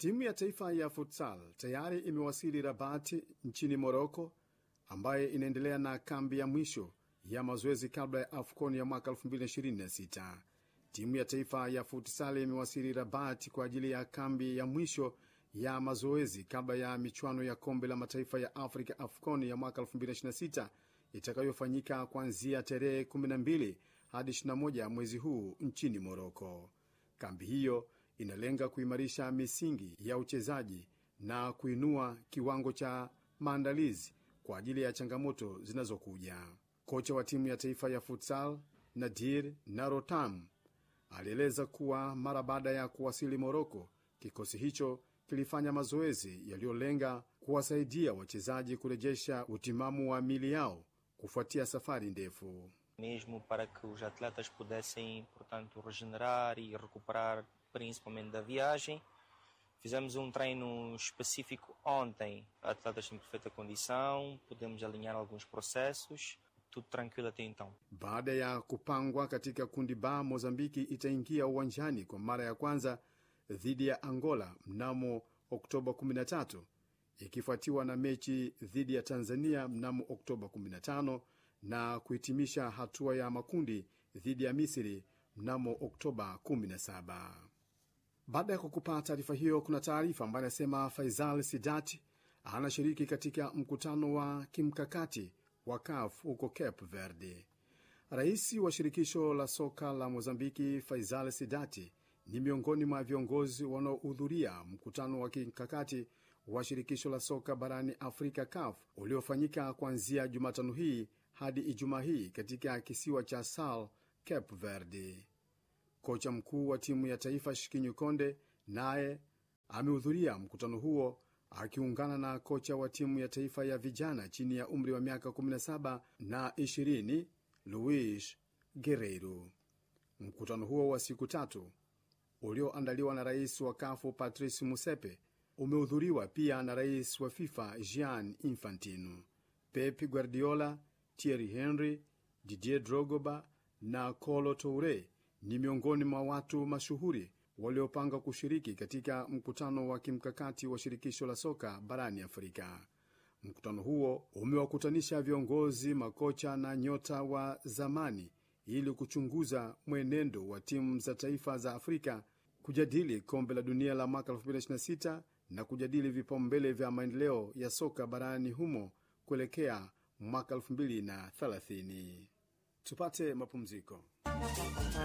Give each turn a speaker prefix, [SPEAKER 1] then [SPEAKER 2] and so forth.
[SPEAKER 1] Timu ya taifa ya futsal tayari imewasili Rabati nchini Moroko, ambaye inaendelea na kambi ya mwisho ya mazoezi kabla ya AFCON ya mwaka 2026. Timu ya taifa ya futsal imewasili Rabat kwa ajili ya kambi ya mwisho ya mazoezi kabla ya michuano ya kombe la mataifa ya Afrika AFCON ya mwaka 2026 itakayofanyika kuanzia tarehe 12 hadi 21 mwezi huu nchini Moroko. Kambi hiyo inalenga kuimarisha misingi ya uchezaji na kuinua kiwango cha maandalizi kwa ajili ya changamoto zinazokuja. Kocha wa timu ya taifa ya futsal Nadir Narotam alieleza kuwa mara baada ya kuwasili Moroko, kikosi hicho kilifanya mazoezi yaliyolenga kuwasaidia wachezaji kurejesha utimamu wa mili yao kufuatia safari ndefu.
[SPEAKER 2] mesmo para que os atletas pudessem, portanto, regenerar e recuperar principalmente da viagem. Fizemos um treino específico ontem, atletas em perfeita condição, pudemos alinhar alguns processos, tudo tranquilo até então.
[SPEAKER 1] Baada ya kupangwa katika kundi ba, Mozambiki itaingia uwanjani kwa mara ya kwanza dhidi ya Angola mnamo Oktoba 13 ikifuatiwa na mechi dhidi ya Tanzania mnamo Oktoba 15 na kuhitimisha hatua ya makundi dhidi ya Misri mnamo Oktoba 17. Baada ya kukupa taarifa hiyo, kuna taarifa ambayo inasema Faisal Sidat anashiriki katika mkutano wa kimkakati wa CAF huko Cape Verde. Rais wa shirikisho la soka la Mozambiki Faisal Sidati ni miongoni mwa viongozi wanaohudhuria mkutano wa kimkakati wa shirikisho la soka barani Afrika CAF uliofanyika kuanzia Jumatano hii hadi Ijumaa hii katika kisiwa cha Sal, Cape Verde. Kocha mkuu wa timu ya taifa Shikinyu Konde naye amehudhuria mkutano huo akiungana na kocha wa timu ya taifa ya vijana chini ya umri wa miaka 17 na 20 Luis Guerreiro. Mkutano huo wa siku tatu ulioandaliwa na rais wa kafu Patrice Musepe umehudhuriwa pia na rais wa FIFA Gian Infantino, Pep Guardiola, Thierry Henry, Didier Drogba na Kolo Toure ni miongoni mwa watu mashuhuri waliopanga kushiriki katika mkutano wa kimkakati wa shirikisho la soka barani Afrika. Mkutano huo umewakutanisha viongozi, makocha na nyota wa zamani ili kuchunguza mwenendo wa timu za taifa za Afrika, kujadili kombe la dunia la mwaka 2026 na kujadili vipaumbele vya maendeleo ya soka barani humo kuelekea mwaka 2030. Tupate mapumziko.